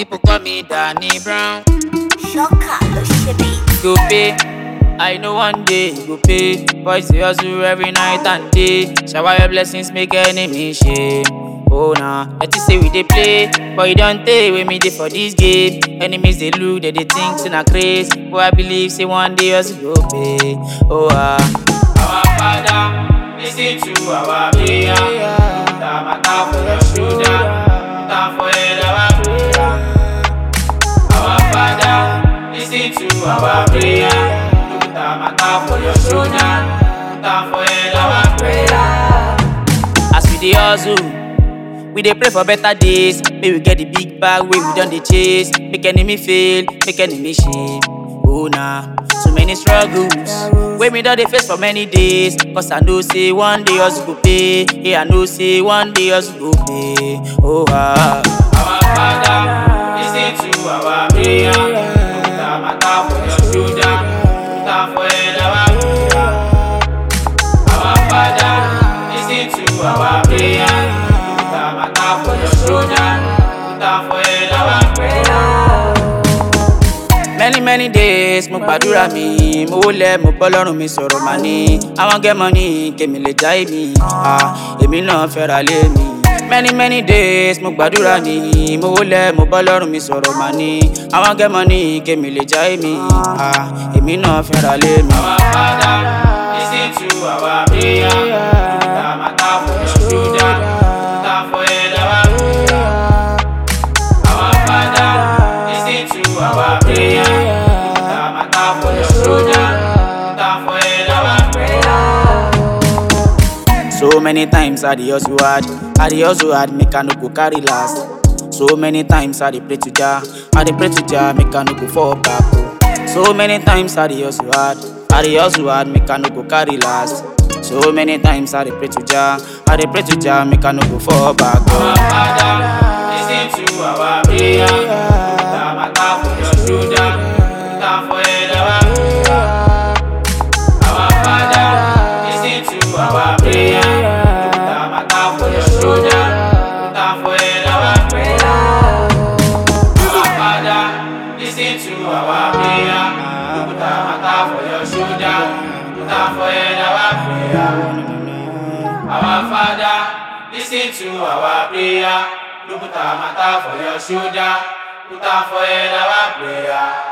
People call me Danny Brown. Ṣọ́kà ló ṣe bí. Go pay. I know one day you go pay. Boys they hustle every night and day. Shower your blessings, make enemy shame. Oh nah, let you say we dey play, but you don't take with me dey for this game. Enemies they look, they they think say na craze. But I believe say one day us go pay. Oh ah. Our Father, listen to our prayer. Put our matter for your shoulder, put am for head our prayer. Our Father, listen to our prayer. Put our matter for your shoulder, put am for head our prayer. As we dey hustle, we dey pray for better days. May we get the big bag wey we don dey chase. Make enemy fail, make enemy shame. Oh nah, so many struggles wey me don dey face for many days. Cause I know say one day us go pay. Yeah, I know say one day us go pay. Oh ah. Our Father, listen to our prayer. Put our matter for your shoulder, put am for head our prayer. Our Father, listen to our prayer. Put our matter for your shoulder, put am for head our prayer. many many days mo gbàdúrà mi mo wólẹ̀ mo bọ́ lọ́rùn mi sọ̀rọ̀ mà ní àwọn gẹ́mọ ní kèmí lè já èmi ah, èmi náà fẹ́ra lé mi. many many days mo gbàdúrà mi mo wólẹ̀ mo bọ́ lọ́rùn mi sọ̀rọ̀ mà ní àwọn gẹ́mọ ní kèmí lè já èmi ah, èmi náà fẹ́ra lé mi. our father lis ten to our prayer put our matter for your shoulder put am for head our prayer. Our Father, listen to our prayer. Put our matter for your shoulder, put am for head our prayer. So many times I dey hustle hard, I dey hustle hard, make I no go carry last. So many times I dey pray to Jah, I dey pray to Jah, make I no go fall back. oh. So many times I dey hustle hard, I dey hustle hard, make I no go carry last. So many times I dey pray to Jah, I dey pray to Jah, make I no go fall back. Oh. Our Father, listen to our prayer. Put our matter for your shoulder, put am for head our prayer. Our Father, listen to our prayer. Put our matter for your shoulder, put am for head our prayer. Our Father, listen to our prayer. Put our matter for your shoulder, put am for head our prayer. Our Father, listen to our prayer. Look put our matter for your shoulder, put am for head our prayer.